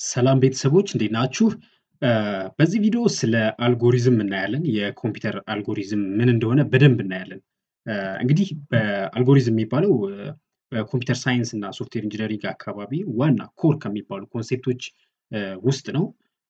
ሰላም ቤተሰቦች እንዴት ናችሁ? በዚህ ቪዲዮ ስለ አልጎሪዝም እናያለን። የኮምፒውተር አልጎሪዝም ምን እንደሆነ በደንብ እናያለን። እንግዲህ በአልጎሪዝም የሚባለው በኮምፒውተር ሳይንስ እና ሶፍትዌር ኢንጂነሪንግ አካባቢ ዋና ኮር ከሚባሉ ኮንሴፕቶች ውስጥ ነው።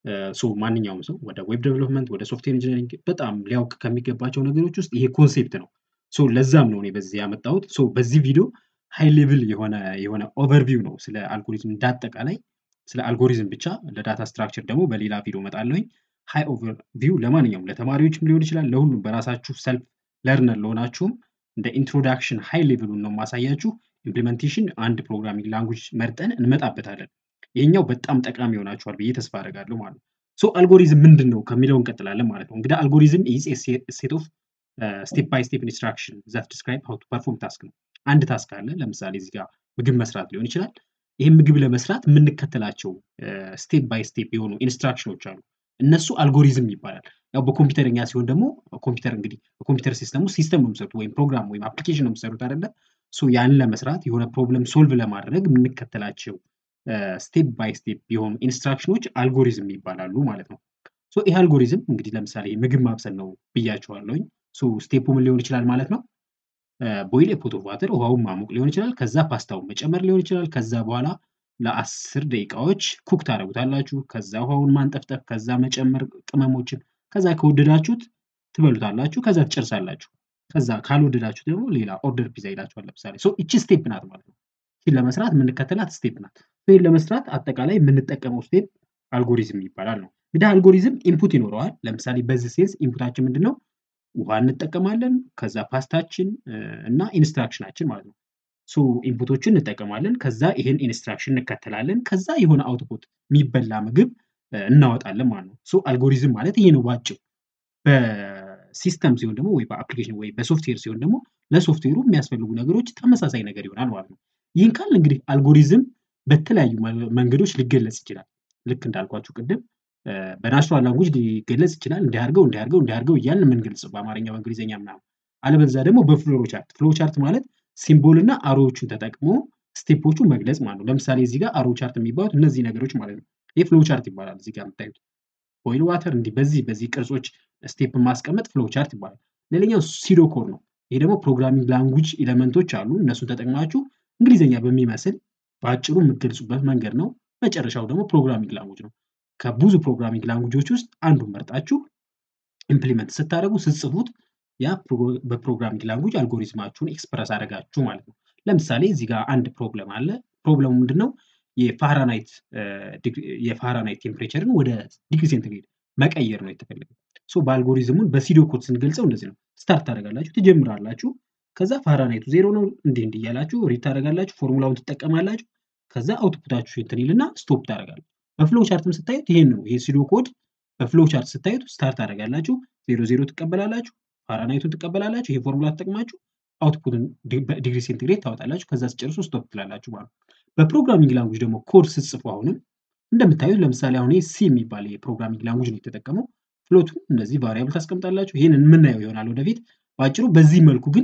ሶ ማንኛውም ሰው ወደ ዌብ ዴቨሎፕመንት ወደ ሶፍትዌር ኢንጂነሪንግ በጣም ሊያውቅ ከሚገባቸው ነገሮች ውስጥ ይሄ ኮንሴፕት ነው። ሶ ለዛም ነው እኔ በዚህ ያመጣሁት። ሶ በዚህ ቪዲዮ ሃይ ሌቭል የሆነ የሆነ ኦቨርቪው ነው ስለ አልጎሪዝም እንዳጠቃላይ ስለ አልጎሪዝም ብቻ ለዳታ ስትራክቸር ደግሞ በሌላ ቪዲዮ እመጣለሁኝ። ሃይ ኦቨርቪው ለማንኛውም ለተማሪዎችም ሊሆን ይችላል ለሁሉም በራሳችሁ ሰልፍ ለርነር ለሆናችሁም እንደ ኢንትሮዳክሽን ሃይ ሌቭሉን ነው ማሳያችሁ። ኢምፕሊሜንቴሽን አንድ ፕሮግራሚንግ ላንጉጅ መርጠን እንመጣበታለን። ይሄኛው በጣም ጠቃሚ ይሆናችኋል ብዬ ተስፋ አደርጋለሁ ማለት ነው። ሶ አልጎሪዝም ምንድን ነው ከሚለው እንቀጥላለን ማለት ነው። እንግዲህ አልጎሪዝም ኢዝ ሴት ኦፍ ስቴፕ ባይ ስቴፕ ኢንስትራክሽን ዛት ዲስክራይብ ሃው ቱ ፐርፎርም ታስክ ነው። አንድ ታስክ አለ። ለምሳሌ እዚህ ጋር ምግብ መስራት ሊሆን ይችላል። ይህም ምግብ ለመስራት የምንከተላቸው ስቴፕ ባይ ስቴፕ የሆኑ ኢንስትራክሽኖች አሉ። እነሱ አልጎሪዝም ይባላል። ያው በኮምፒውተርኛ ሲሆን ደግሞ ኮምፒውተር እንግዲህ በኮምፒውተር ሲስተሙ ሲስተም ነው የምሰሩት ወይም ፕሮግራም ወይም አፕሊኬሽን ነው የምሰሩት አይደለ? ሶ ያንን ለመስራት የሆነ ፕሮብለም ሶልቭ ለማድረግ የምንከተላቸው ስቴፕ ባይ ስቴፕ የሆኑ ኢንስትራክሽኖች አልጎሪዝም ይባላሉ ማለት ነው። ሶ ይህ አልጎሪዝም እንግዲህ ለምሳሌ ምግብ ማብሰል ነው ብያቸዋለሁኝ። ሶ ስቴፑ ምን ሊሆን ይችላል ማለት ነው? ቦይል ፖት ኦፍ ዋተር ውሃውን ማሞቅ ሊሆን ይችላል። ከዛ ፓስታውን መጨመር ሊሆን ይችላል። ከዛ በኋላ ለአስር ደቂቃዎች ኩክ ታደርጉታላችሁ። ከዛ ውሃውን ማንጠፍጠፍ፣ ከዛ መጨመር ቅመሞችን፣ ከዛ ከወደዳችሁት ትበሉታላችሁ። ከዛ ትጨርሳላችሁ። ከዛ ካልወደዳችሁት ደግሞ ሌላ ኦርደር ፒዛ ይላችኋል። ለምሳሌ ሶ እቺ ስቴፕ ናት ማለት ነው። ይህን ለመስራት የምንከተላት ስቴፕ ናት። ይህን ለመስራት አጠቃላይ የምንጠቀመው ስቴፕ አልጎሪዝም ይባላል ነው። እንግዲህ አልጎሪዝም ኢንፑት ይኖረዋል። ለምሳሌ በዚህ ሴንስ ኢንፑታችን ምንድን ነው? ውሃ እንጠቀማለን። ከዛ ፓስታችን እና ኢንስትራክሽናችን ማለት ነው። ሶ ኢንፑቶችን እንጠቀማለን። ከዛ ይሄን ኢንስትራክሽን እንከተላለን። ከዛ የሆነ አውትፑት የሚበላ ምግብ እናወጣለን ማለት ነው። ሶ አልጎሪዝም ማለት ይሄ ነው ባጭሩ። በሲስተም ሲሆን ደግሞ ወይ በአፕሊኬሽን ወይ በሶፍትዌር ሲሆን ደግሞ ለሶፍትዌሩ የሚያስፈልጉ ነገሮች ተመሳሳይ ነገር ይሆናል ማለት ነው። ይህን ካል እንግዲህ አልጎሪዝም በተለያዩ መንገዶች ሊገለጽ ይችላል። ልክ እንዳልኳችሁ ቅድም በናቹራል ላንጉጅ ሊገለጽ ይችላል። እንዲያርገው እንዲያርገው እንዲያርገው እያልን የምንገልጽ በአማርኛ በእንግሊዝኛ ምናምን። አለበለዚያ ደግሞ በፍሎ ቻርት ፍሎ ቻርት ማለት ሲምቦል እና አሮዎቹን ተጠቅሞ ስቴፖቹ መግለጽ ማለት ነው። ለምሳሌ እዚህ ጋር አሮ ቻርት የሚባሉት እነዚህ ነገሮች ማለት ነው። ይህ ፍሎ ቻርት ይባላል። እዚህ ጋር የምታዩት ቦይል ዋተር እንዲህ በዚህ በዚህ ቅርጾች ስቴፕ ማስቀመጥ ፍሎ ቻርት ይባላል። ሌላኛው ሲዶ ኮድ ነው። ይሄ ደግሞ ፕሮግራሚንግ ላንጉጅ ኤሌመንቶች አሉ። እነሱን ተጠቅማችሁ እንግሊዝኛ በሚመስል በአጭሩ የምትገልጹበት መንገድ ነው። መጨረሻው ደግሞ ፕሮግራሚንግ ላንጉጅ ነው። ከብዙ ፕሮግራሚንግ ላንጉጆች ውስጥ አንዱን መርጣችሁ ኢምፕሊመንት ስታደርጉ ስትጽፉት ያ በፕሮግራሚንግ ላንጉጅ አልጎሪዝማችሁን ኤክስፕረስ አደረጋችሁ ማለት ነው። ለምሳሌ እዚህ ጋር አንድ ፕሮብለም አለ። ፕሮብለሙ ምንድን ነው? የፋራናይት የፋራናይት ቴምፕሬቸርን ወደ ዲግሪ ሴንቲግሬድ መቀየር ነው የተፈለገው። ሶ በአልጎሪዝሙን በሲዶ ኮድ ስንገልጸው እንደዚህ ነው። ስታርት ታደርጋላችሁ፣ ትጀምራላችሁ። ከዛ ፋራናይቱ ዜሮ ነው እንዲህ እንዲህ እያላችሁ ሪድ ታደርጋላችሁ፣ ፎርሙላውን ትጠቀማላችሁ። ከዛ አውትፑታችሁ እንትን ይልና ስቶፕ ታደርጋላችሁ። በፍሎ ቻርትም ስታዩት ይሄን ነው። ይሄ ሲዶ ኮድ በፍሎ ቻርት ስታዩት ስታርት ታደርጋላችሁ፣ ዜሮ ዜሮ ትቀበላላችሁ፣ ፋራናይቱን ትቀበላላችሁ። ይሄ ፎርሙላ ተጠቅማችሁ አውትፑትን ዲግሪ ሴንቲግሬድ ታወጣላችሁ። ከዛ ስጨርሱ ስቶፕ ትላላችሁ ማለት ነው። በፕሮግራሚንግ ላንጉጅ ደግሞ ኮድ ስትጽፉ አሁንም እንደምታዩት ለምሳሌ አሁን ሲ የሚባል የፕሮግራሚንግ ላንጉጅ ነው የተጠቀመው። ፍሎቱን እነዚህ ቫሪያብል ታስቀምጣላችሁ። ይህን የምናየው ይሆናል ወደፊት። በአጭሩ በዚህ መልኩ ግን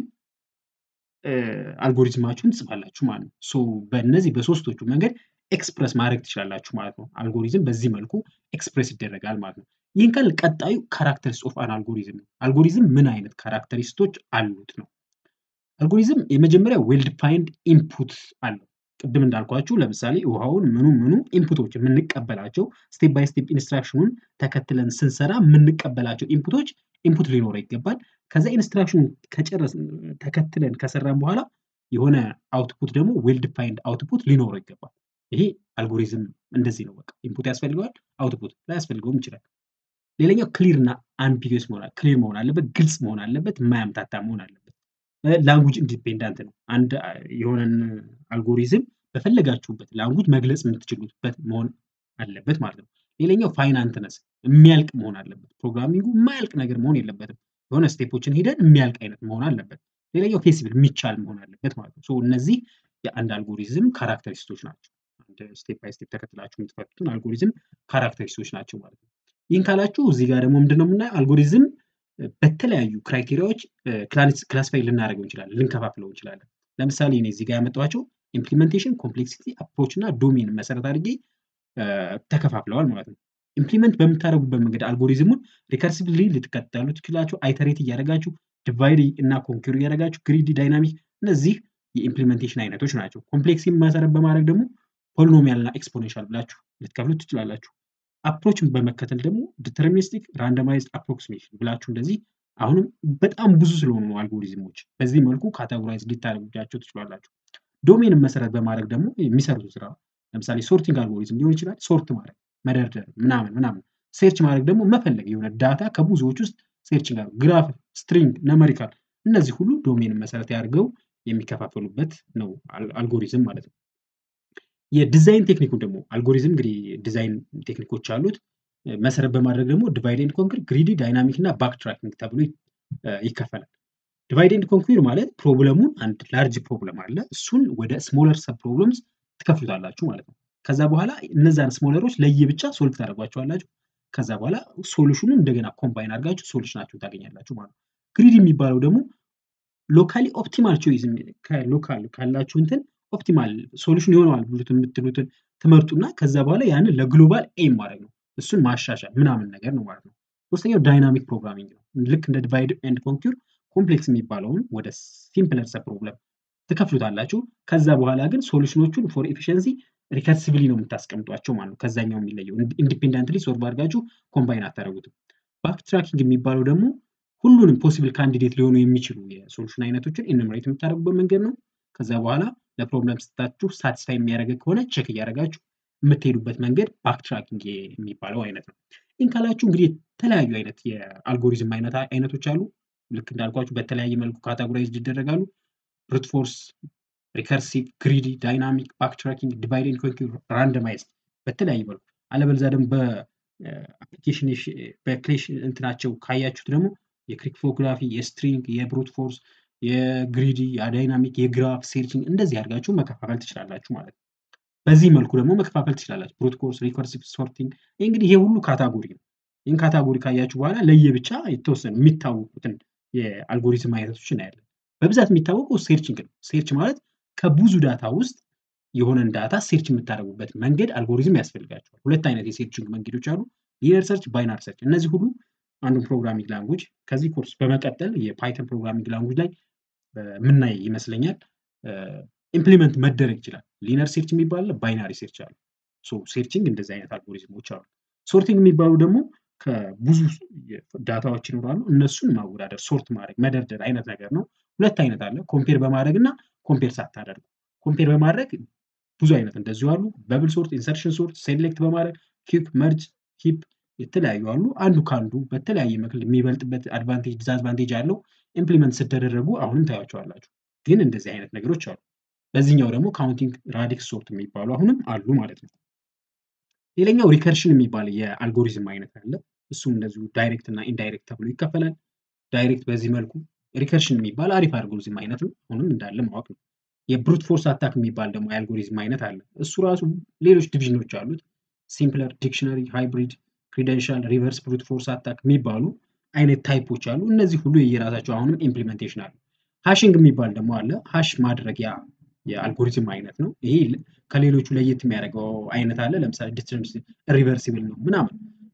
አልጎሪዝማችሁን ትጽፋላችሁ ማለት ነው። ሶ በእነዚህ በሶስቶቹ መንገድ ኤክስፕረስ ማድረግ ትችላላችሁ ማለት ነው። አልጎሪዝም በዚህ መልኩ ኤክስፕረስ ይደረጋል ማለት ነው። ይህን ካል ቀጣዩ ካራክተሪስት ኦፍ አን አልጎሪዝም ነው። አልጎሪዝም ምን አይነት ካራክተሪስቶች አሉት ነው። አልጎሪዝም የመጀመሪያ ዌል ዲፋይንድ ኢንፑት አለው። ቅድም እንዳልኳችሁ ለምሳሌ ውሃውን ምኑ ምኑ ኢንፑቶች የምንቀበላቸው ስቴፕ ባይ ስቴፕ ኢንስትራክሽኑን ተከትለን ስንሰራ የምንቀበላቸው ኢንፑቶች ኢንፑት ሊኖረው ይገባል። ከዛ ኢንስትራክሽኑን ከጨረስ ተከትለን ከሰራን በኋላ የሆነ አውትፑት ደግሞ ዌል ዲፋይንድ አውትፑት ሊኖረው ይገባል። ይሄ አልጎሪዝም እንደዚህ ነው። በቃ ኢንፑት ያስፈልገዋል፣ አውትፑት ላያስፈልገውም ይችላል። ሌላኛው ክሊር እና አምቢጊየስ መሆን ክሊር መሆን አለበት፣ ግልጽ መሆን አለበት፣ የማያምታታ መሆን አለበት። ላንጉጅ ኢንዲፔንዳንት ነው። አንድ የሆነን አልጎሪዝም በፈለጋችሁበት ላንጉጅ መግለጽ የምትችሉበት መሆን አለበት ማለት ነው። ሌላኛው ፋይናንትነስ የሚያልቅ መሆን አለበት። ፕሮግራሚንጉ የማያልቅ ነገር መሆን የለበትም። የሆነ ስቴፖችን ሄደን የሚያልቅ አይነት መሆን አለበት። ሌላኛው ፌሲብል የሚቻል መሆን አለበት ማለት ነው። ሶ እነዚህ የአንድ አልጎሪዝም ካራክተሪስቶች ናቸው። አንድ ስቴፕ ባይ ስቴፕ ተከትላችሁ የምትፈቱትን አልጎሪዝም ካራክተሪስቶች ናቸው ማለት ነው። ይህን ካላችሁ እዚህ ጋር ደግሞ ምንድን ነው የምናየው አልጎሪዝም በተለያዩ ክራይቴሪያዎች ክላሲፋይ ልናደርገው እንችላለን፣ ልንከፋፍለው እንችላለን። ለምሳሌ እኔ እዚህ ጋር ያመጣኋቸው ኢምፕሊሜንቴሽን፣ ኮምፕሌክሲቲ፣ አፕሮች እና ዶሜን መሰረት አድርጌ ተከፋፍለዋል ማለት ነው። ኢምፕሊመንት በምታደርጉበት መንገድ አልጎሪዝሙን ሪከርሲቭሊ ልትከተሉ ትችላችሁ። አይተሬት እያደረጋችሁ ዲቫይድ እና ኮንኪር እያደረጋችሁ ግሪዲ፣ ዳይናሚክ እነዚህ የኢምፕሊሜንቴሽን አይነቶች ናቸው። ኮምፕሌክስ መሰረት በማድረግ ደግሞ ፖሊኖሚያል እና ኤክስፖኔንሻል ብላችሁ ልትከፍሉት ትችላላችሁ። አፕሮችን በመከተል ደግሞ ዲተርሚኒስቲክ ራንደማይዝድ አፕሮክሲሜሽን ብላችሁ እንደዚህ አሁንም በጣም ብዙ ስለሆኑ ነው አልጎሪዝሞች በዚህ መልኩ ካቴጎራይዝ ልታደርጉባቸው ትችላላችሁ። ዶሜንን መሰረት በማድረግ ደግሞ የሚሰሩት ስራ ለምሳሌ ሶርቲንግ አልጎሪዝም ሊሆን ይችላል። ሶርት ማድረግ መደርደር ምናምን ምናምን። ሴርች ማድረግ ደግሞ መፈለግ የሆነ ዳታ ከብዙዎች ውስጥ ሴርች ጋር ግራፍ፣ ስትሪንግ፣ ነመሪካል እነዚህ ሁሉ ዶሜንን መሰረት ያድርገው የሚከፋፈሉበት ነው አልጎሪዝም ማለት ነው። የዲዛይን ቴክኒኩን ደግሞ አልጎሪዝም እንግዲህ ዲዛይን ቴክኒኮች አሉት። መሰረት በማድረግ ደግሞ ዲቫይድ ኤንድ ኮንኩር፣ ግሪዲ፣ ዳይናሚክ እና ባክ ትራኪንግ ተብሎ ይከፈላል። ዲቫይድ ኤንድ ኮንኩር ማለት ፕሮብለሙን አንድ ላርጅ ፕሮብለም አለ እሱን ወደ ስሞለር ሰብ ፕሮብለምስ ትከፍሉታላችሁ ማለት ነው። ከዛ በኋላ እነዛን ስሞለሮች ለየብቻ ሶልቭ ታደርጓቸዋላችሁ። ከዛ በኋላ ሶሉሽኑ እንደገና ኮምባይን አድርጋችሁ ሶሉሽናችሁን ታገኛላችሁ ማለት ነው። ግሪድ የሚባለው ደግሞ ሎካሊ ኦፕቲማል ቾይዝ ከሎካል ካላችሁ እንትን ኦፕቲማል ሶሉሽን ይሆነዋል ብሉት የምትሉትን ትመርጡና ከዛ በኋላ ያንን ለግሎባል ኤም ማድረግ ነው። እሱን ማሻሻል ምናምን ነገር ነው ማለት ነው። ሶስተኛው ዳይናሚክ ፕሮግራሚንግ ነው። ልክ እንደ ዲቫይድ ኤንድ ኮንኪር ኮምፕሌክስ የሚባለውን ወደ ሲምፕለር ሰብ ፕሮብለም ትከፍሉታላችሁ። ከዛ በኋላ ግን ሶሉሽኖቹን ፎር ኤፊሽንሲ ሪከርሲቭሊ ነው የምታስቀምጧቸው ማለት ነው። ከዛኛው የሚለየው ኢንዲፔንደንትሊ ሶልቭ አድርጋችሁ ኮምባይን አታደርጉትም። ባክ ትራኪንግ የሚባለው ደግሞ ሁሉንም ፖሲብል ካንዲዴት ሊሆኑ የሚችሉ የሶሉሽን አይነቶችን ኢንምሬት የምታደርጉበት መንገድ ነው። ከዛ በኋላ ለፕሮብለም ስታችሁ ሳቲስፋይ የሚያደርግ ከሆነ ቼክ እያደረጋችሁ የምትሄዱበት መንገድ ባክ ትራኪንግ የሚባለው አይነት ነው። ይህን ካላችሁ እንግዲህ የተለያዩ አይነት የአልጎሪዝም አይነቶች አሉ። ልክ እንዳልኳችሁ በተለያየ መልኩ ካታጎራይዝድ ይደረጋሉ። ብሩት ፎርስ፣ ሪከርሲቭ፣ ግሪዲ፣ ዳይናሚክ፣ ባክ ትራኪንግ፣ ዲቫይድ ኤንድ ኮንኪር፣ ራንደማይዝድ በተለያየ መልኩ አለበለዚያ ደግሞ በአፕሊኬሽን በክሌሽ እንትናቸው ካያችሁት ደግሞ የክሪፕቶግራፊ፣ የስትሪንግ፣ የብሩት ፎርስ፣ የግሪዲ፣ የዳይናሚክ፣ የግራፍ ሴርችንግ እንደዚህ አድርጋችሁ መከፋፈል ትችላላችሁ ማለት ነው። በዚህ መልኩ ደግሞ መከፋፈል ትችላላችሁ። ብሩት ኮርስ፣ ሪከርሲቭ፣ ሶርቲንግ ይህ እንግዲህ ይሄ ሁሉ ካታጎሪ ነው። ይህን ካታጎሪ ካያችሁ በኋላ ለየብቻ የተወሰኑ የሚታወቁትን የአልጎሪዝም አይነቶች እናያለን። በብዛት የሚታወቀው ሴርችንግ ነው። ሴርች ማለት ከብዙ ዳታ ውስጥ የሆነን ዳታ ሴርች የምታደርጉበት መንገድ አልጎሪዝም ያስፈልጋቸዋል። ሁለት አይነት የሴርችንግ መንገዶች አሉ። ሊነር ሰርች፣ ባይናር ሰርች። እነዚህ ሁሉ አንዱን ፕሮግራሚንግ ላንጉጅ ከዚህ ኮርስ በመቀጠል የፓይተን ፕሮግራሚንግ ላንጉጅ ላይ ምናይ ይመስለኛል ኢምፕሊመንት መደረግ ይችላል። ሊነር ሴርች የሚባል ባይናሪ ሴርች አሉ። ሴርችንግ እንደዚህ አይነት አልጎሪዝሞች አሉ። ሶርቲንግ የሚባሉ ደግሞ ከብዙ ዳታዎች ይኖራሉ። እነሱን ማወዳደር፣ ሶርት ማድረግ፣ መደርደር አይነት ነገር ነው። ሁለት አይነት አለ። ኮምፔር በማድረግ እና ኮምፔር ሳታደርጉ። ኮምፔር በማድረግ ብዙ አይነት እንደዚሁ አሉ። በብል ሶርት፣ ኢንሰርሽን ሶርት፣ ሴሌክት በማድረግ ኪክ፣ መርጅ፣ ሂፕ የተለያዩ አሉ። አንዱ ከአንዱ በተለያየ ምክል የሚበልጥበት አድቫንቴጅ ዲስአድቫንቴጅ አለው። ኢምፕሊመንት ስትደረጉ አሁንም ታያቸዋላችሁ። ግን እንደዚህ አይነት ነገሮች አሉ። በዚህኛው ደግሞ ካውንቲንግ ራዲክስ ሶርት የሚባሉ አሁንም አሉ ማለት ነው። ሌላኛው ሪከርሽን የሚባል የአልጎሪዝም አይነት አለ። እሱም እንደዚሁ ዳይሬክት እና ኢንዳይሬክት ተብሎ ይከፈላል። ዳይሬክት በዚህ መልኩ ሪከርሽን የሚባል አሪፍ አልጎሪዝም አይነት ነው። አሁንም እንዳለ ማወቅ ነው። የብሩት ፎርስ አታክ የሚባል ደግሞ የአልጎሪዝም አይነት አለ። እሱ ራሱ ሌሎች ዲቪዥኖች አሉት። ሲምፕለር፣ ዲክሽነሪ፣ ሃይብሪድ፣ ክሪደንሻል፣ ሪቨርስ ብሩት ፎርስ አታክ የሚባሉ አይነት ታይፖች አሉ። እነዚህ ሁሉ የየራሳቸው አሁንም ኢምፕሊሜንቴሽን አሉ። ሃሽንግ የሚባል ደግሞ አለ። ሃሽ ማድረጊያ የአልጎሪዝም አይነት ነው። ይሄ ከሌሎቹ ለየት የሚያደርገው አይነት አለ። ለምሳሌ ዲስተንስ ሪቨርሲብል ነው ምናምን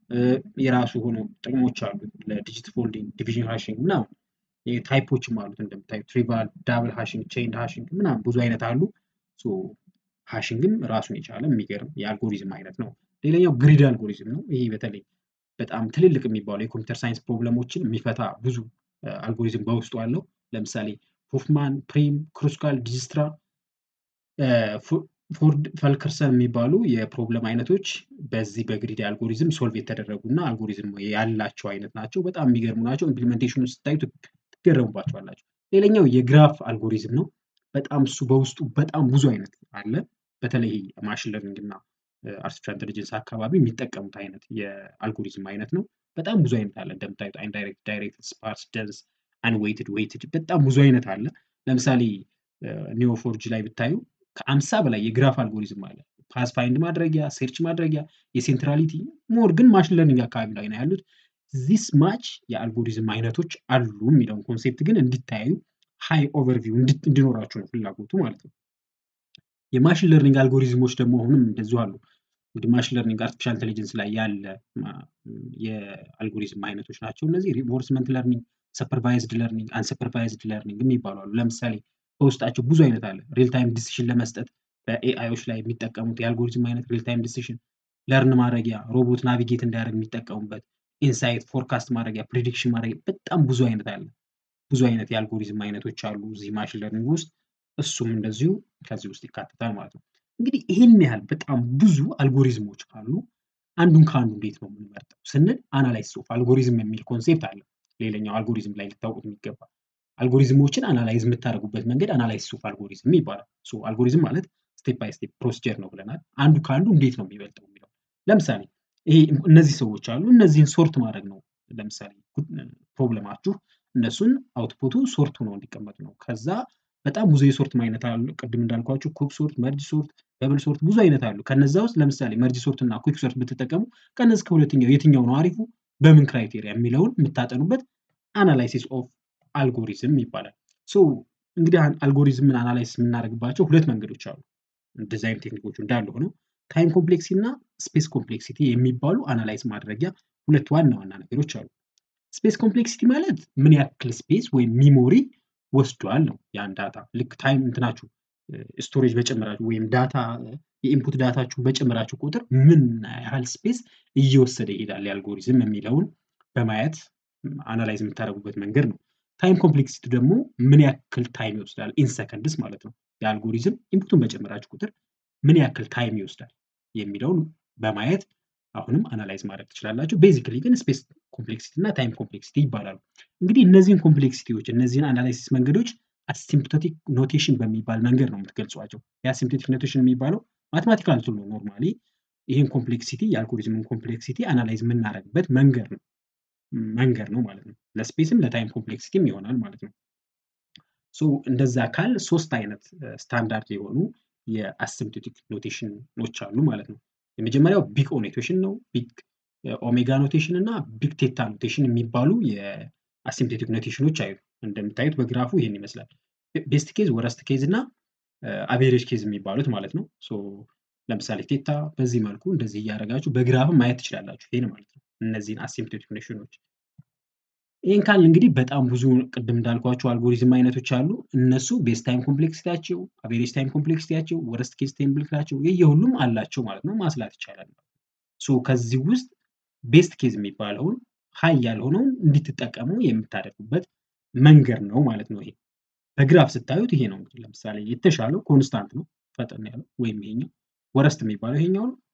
የራሱ ሆኖ ጥቅሞች አሉት። ለዲጂት ፎልዲንግ፣ ዲቪዥን ሃሽንግ ምናምን ታይፖችም አሉት እንደምታዩት ትሪቫል፣ ዳብል ሃሽንግ፣ ቼይንድ ሃሽንግ ምናምን ብዙ አይነት አሉ። ሃሽንግም ራሱን የቻለ የሚገርም የአልጎሪዝም አይነት ነው። ሌላኛው ግሪድ አልጎሪዝም ነው። ይሄ በተለይ በጣም ትልልቅ የሚባሉ የኮምፒውተር ሳይንስ ፕሮብለሞችን የሚፈታ ብዙ አልጎሪዝም በውስጡ አለው። ለምሳሌ ሆፍማን፣ ፕሪም፣ ክሩስካል፣ ዲጅስትራ ፎርድ ፈልከርሰን የሚባሉ የፕሮብለም አይነቶች በዚህ በግሪድ አልጎሪዝም ሶልቭ የተደረጉ እና አልጎሪዝም ያላቸው አይነት ናቸው። በጣም የሚገርሙ ናቸው። ኢምፕሊሜንቴሽኑ ስታዩ ትገረሙባቸዋላቸው። ሌላኛው የግራፍ አልጎሪዝም ነው። በጣም እሱ በውስጡ በጣም ብዙ አይነት አለ። በተለይ ማሽን ለርኒንግ እና አርቲፊሻል ኢንቴሊጀንስ አካባቢ የሚጠቀሙት አይነት የአልጎሪዝም አይነት ነው። በጣም ብዙ አይነት አለ። እንደምታዩት ኢንዳይሬክት፣ ዳይሬክት፣ ስፓርስ፣ ደንስ፣ አንዌይትድ፣ ዌይትድ በጣም ብዙ አይነት አለ። ለምሳሌ ኒዮፎርጅ ላይ ብታዩ ከአምሳ በላይ የግራፍ አልጎሪዝም አለ። ፓስ ፋይንድ ማድረጊያ፣ ሴርች ማድረጊያ፣ የሴንትራሊቲ ሞር ግን ማሽን ለርኒንግ አካባቢ ላይ ነው ያሉት። ዚስ ማች የአልጎሪዝም አይነቶች አሉ የሚለውን ኮንሴፕት ግን እንዲታዩ ሃይ ኦቨርቪው እንዲኖራቸው ነው ፍላጎቱ ማለት ነው። የማሽን ለርኒንግ አልጎሪዝሞች ደግሞ አሁንም እንደዚሁ አሉ። እንግዲህ ማሽን ለርኒንግ አርቲፊሻል ኢንቴሊጀንስ ላይ ያለ የአልጎሪዝም አይነቶች ናቸው። እነዚህ ሪንፎርስመንት ለርኒንግ፣ ሱፐርቫይዝድ ለርኒንግ፣ አንሱፐርቫይዝድ ለርኒንግ የሚባሉ አሉ። ለምሳሌ በውስጣቸው ብዙ አይነት አለ። ሪል ታይም ዲሲሽን ለመስጠት በኤአይዎች ላይ የሚጠቀሙት የአልጎሪዝም አይነት ሪል ታይም ዲሲሽን፣ ለርን ማድረጊያ፣ ሮቦት ናቪጌት እንዲያደርግ የሚጠቀሙበት፣ ኢንሳይት፣ ፎርካስት ማድረጊያ፣ ፕሪዲክሽን ማድረጊያ በጣም ብዙ አይነት አለ። ብዙ አይነት የአልጎሪዝም አይነቶች አሉ እዚህ ማሽን ለርኒንግ ውስጥ። እሱም እንደዚሁ ከዚህ ውስጥ ይካተታል ማለት ነው። እንግዲህ ይህን ያህል በጣም ብዙ አልጎሪዝሞች ካሉ አንዱን ከአንዱ እንዴት ነው የምንመርጠው ስንል አናላይሲስ ኦፍ አልጎሪዝም የሚል ኮንሴፕት አለ። ሌላኛው አልጎሪዝም ላይ ልታውቁት የሚገባ አልጎሪዝሞችን አናላይዝ የምታደርጉበት መንገድ አናላይሲስ ኦፍ አልጎሪዝም ይባላል። ሶ አልጎሪዝም ማለት ስቴፕ ባይ ስቴፕ ፕሮሲጀር ነው ብለናል። አንዱ ከአንዱ እንዴት ነው የሚበልጠው የሚለው ለምሳሌ ይሄ እነዚህ ሰዎች አሉ። እነዚህን ሶርት ማድረግ ነው። ለምሳሌ ፕሮብለማችሁ እነሱን አውትፑቱ ሶርት ሆነው እንዲቀመጡ ነው። ከዛ በጣም ብዙ የሶርት አይነት አሉ። ቅድም እንዳልኳችሁ ኩክ ሶርት፣ መርጅ ሶርት፣ ደብል ሶርት ብዙ አይነት አሉ። ከነዛ ውስጥ ለምሳሌ መርጅ ሶርት እና ኩክ ሶርት ብትጠቀሙ ከነዚህ ከሁለተኛው የትኛው ነው አሪፉ፣ በምን ክራይቴሪያ የሚለውን የምታጠኑበት አናላይሲስ ኦፍ አልጎሪዝም ይባላል። ሶ እንግዲህ አልጎሪዝምን አናላይሲስ የምናደርግባቸው ሁለት መንገዶች አሉ። ዲዛይን ቴክኒኮቹ እንዳሉ ሆነው ታይም ኮምፕሌክሲቲ እና ስፔስ ኮምፕሌክሲቲ የሚባሉ አናላይዝ ማድረጊያ ሁለት ዋና ዋና ነገሮች አሉ። ስፔስ ኮምፕሌክሲቲ ማለት ምን ያክል ስፔስ ወይም ሚሞሪ ወስዷል ነው ያን ዳታ ልክ ታይም እንትናችሁ ስቶሬጅ በጨመራችሁ ወይም ዳታ የኢንፑት ዳታችሁን በጨመራችሁ ቁጥር ምን ያህል ስፔስ እየወሰደ ይሄዳል የአልጎሪዝም የሚለውን በማየት አናላይዝ የምታደርጉበት መንገድ ነው። ታይም ኮምፕሌክሲቲ ደግሞ ምን ያክል ታይም ይወስዳል ኢን ሰከንድስ ማለት ነው። የአልጎሪዝም ኢንፑቱን በጨመራችሁ ቁጥር ምን ያክል ታይም ይወስዳል የሚለውን በማየት አሁንም አናላይዝ ማድረግ ትችላላችሁ። ቤዚክሊ ግን ስፔስ ኮምፕሌክሲቲ እና ታይም ኮምፕሌክሲቲ ይባላሉ። እንግዲህ እነዚህን ኮምፕሌክሲቲዎች እነዚህን አናላይሲስ መንገዶች አሲምፕቶቲክ ኖቴሽን በሚባል መንገድ ነው የምትገልጿቸው። የአሲምፕቶቲክ ኖቴሽን የሚባለው ማቴማቲካል ቱል ነው። ኖርማሊ ይህን ኮምፕሌክሲቲ የአልጎሪዝምን ኮምፕሌክሲቲ አናላይዝ የምናደርግበት መንገድ ነው መንገድ ነው ማለት ነው። ለስፔስም ለታይም ኮምፕሌክሲቲም ይሆናል ማለት ነው። ሶ እንደዛ ካል ሶስት አይነት ስታንዳርድ የሆኑ የአሲምፕቶቲክ ኖቴሽኖች አሉ ማለት ነው። የመጀመሪያው ቢግ ኦ ኖቴሽን ነው። ቢግ ኦሜጋ ኖቴሽን እና ቢግ ቴታ ኖቴሽን የሚባሉ የአሲምፕቶቲክ ኖቴሽኖች አዩ። እንደምታዩት በግራፉ ይሄን ይመስላል። ቤስት ኬዝ፣ ወረስት ኬዝ እና አቬሬጅ ኬዝ የሚባሉት ማለት ነው። ሶ ለምሳሌ ቴታ በዚህ መልኩ እንደዚህ እያደረጋችሁ በግራፍም ማየት ትችላላችሁ። ይሄን ማለት ነው እነዚህን አሲምፕቶቲክ ኖቴሽኖች። ይህን ካል እንግዲህ በጣም ብዙ ቅድም እንዳልኳቸው አልጎሪዝም አይነቶች አሉ። እነሱ ቤስ ታይም ኮምፕሌክሲቲያቸው፣ አቬሬጅ ታይም ኮምፕሌክሲቲያቸው፣ ወረስት ኬዝ ታይም ኮምፕሌክሲቲያቸው የየሁሉም አላቸው ማለት ነው። ማስላት ይቻላል። ሶ ከዚህ ውስጥ ቤስት ኬዝ የሚባለውን ሀይ ያልሆነውን እንድትጠቀሙ የምታደርጉበት መንገድ ነው ማለት ነው። ይሄ በግራፍ ስታዩት ይሄ ነው እንግዲህ ለምሳሌ የተሻለው ኮንስታንት ነው ፈጠን ያለው ወይም ይሄኛው፣ ወረስት የሚባለው ይሄኛው ነው።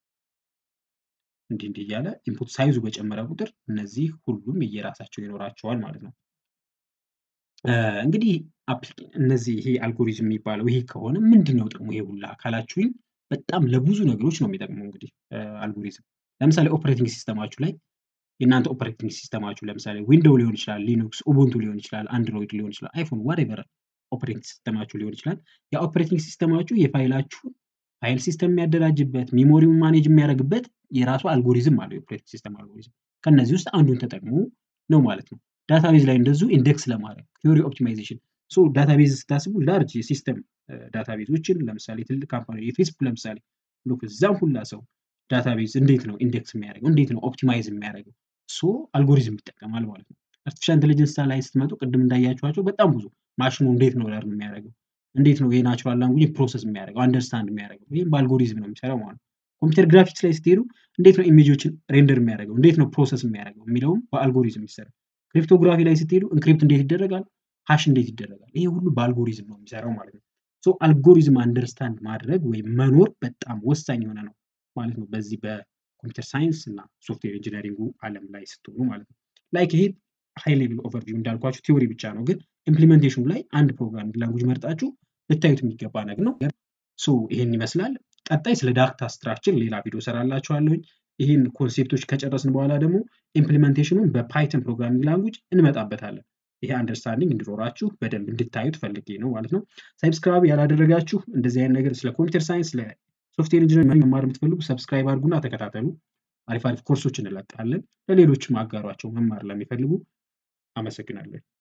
እንዲህ እንዲህ እያለ ኢንፑት ሳይዙ በጨመረ ቁጥር እነዚህ ሁሉም የየራሳቸው ይኖራቸዋል ማለት ነው። እንግዲህ እነዚህ ይሄ አልጎሪዝም የሚባለው ይሄ ከሆነ ምንድን ነው ጥቅሙ ይሄ ሁላ ካላችሁኝ፣ በጣም ለብዙ ነገሮች ነው የሚጠቅመው። እንግዲህ አልጎሪዝም ለምሳሌ ኦፕሬቲንግ ሲስተማችሁ ላይ የእናንተ ኦፕሬቲንግ ሲስተማችሁ ለምሳሌ ዊንዶው ሊሆን ይችላል፣ ሊኑክስ፣ ኡቡንቱ ሊሆን ይችላል፣ አንድሮይድ ሊሆን ይችላል፣ አይፎን ዋሬቨር ኦፕሬቲንግ ሲስተማችሁ ሊሆን ይችላል። የኦፕሬቲንግ ሲስተማችሁ የፋይላችሁን ፋይል ሲስተም የሚያደራጅበት ሚሞሪውን ማኔጅ የሚያደርግበት የራሱ አልጎሪዝም አለው። የኦፕሬቲንግ ሲስተም አልጎሪዝም ከነዚህ ውስጥ አንዱን ተጠቅሞ ነው ማለት ነው። ዳታቤዝ ላይ እንደዚሁ ኢንዴክስ ለማድረግ ቲዮሪ ኦፕቲማይዜሽን ሶ ዳታቤዝ ስታስቡ ላርጅ የሲስተም ዳታቤዞችን ለምሳሌ ትልቅ ካምፓኒ የፌስቡክ ለምሳሌ ሉክ እዛም ሁላ ሰው ዳታቤዝ እንዴት ነው ኢንዴክስ የሚያደርገው እንዴት ነው ኦፕቲማይዝ የሚያደርገው ሶ አልጎሪዝም ይጠቀማል ማለት ነው። አርቲፊሻል ኢንቴሊጀንስ ላይ ስትመጡ ቅድም እንዳያችኋቸው በጣም ብዙ ማሽኑ እንዴት ነው ለርን የሚያደርገው እንዴት ነው የናቹራል ላንጉጅ ፕሮሰስ የሚያደርገው አንደርስታንድ የሚያደርገው ይህም በአልጎሪዝም ነው የሚሰራው ማለት ነው። ኮምፒውተር ግራፊክስ ላይ ስትሄዱ እንዴት ነው ኢሜጆችን ሬንደር የሚያደርገው እንዴት ነው ፕሮሰስ የሚያደርገው የሚለውም በአልጎሪዝም ይሰራል። ክሪፕቶግራፊ ላይ ስትሄዱ ኢንክሪፕት እንዴት ይደረጋል፣ ሀሽ እንዴት ይደረጋል፣ ይሄ ሁሉ በአልጎሪዝም ነው የሚሰራው ማለት ነው። ሶ አልጎሪዝም አንደርስታንድ ማድረግ ወይም መኖር በጣም ወሳኝ የሆነ ነው ማለት ነው። በዚህ በኮምፒውተር ሳይንስ እና ሶፍትዌር ኢንጂነሪንጉ ዓለም ላይ ስትሆኑ ማለት ነው። ላይክ ይሄ ሃይ ሌቭል ኦቨርቪው እንዳልኳችሁ ቲዎሪ ብቻ ነው፣ ግን ኢምፕሊሜንቴሽኑ ላይ አንድ ፕሮግራሚንግ ላንጉጅ መርጣችሁ ልታዩት የሚገባ ነገር ነው። ሶ ይሄን ይመስላል። ቀጣይ ስለ ዳታ ስትራክቸር ሌላ ቪዲዮ ሰራላችኋለሁኝ። ይህን ኮንሴፕቶች ከጨረስን በኋላ ደግሞ ኢምፕሊሜንቴሽኑን በፓይተን ፕሮግራሚንግ ላንጉጅ እንመጣበታለን። ይሄ አንደርስታንዲንግ እንዲኖራችሁ በደንብ እንድታዩት ፈልጌ ነው ማለት ነው። ሳብስክራይብ ያላደረጋችሁ እንደዚህ አይነት ነገር ስለ ኮምፒውተር ሳይንስ፣ ስለ ሶፍትዌር ኢንጂነሪንግ መማር የምትፈልጉ ሰብስክራይብ አድርጉና ተከታተሉ። አሪፍ አሪፍ ኮርሶች እንለቃለን። ለሌሎችም አጋሯቸው መማር ለሚፈልጉ። አመሰግናለሁ።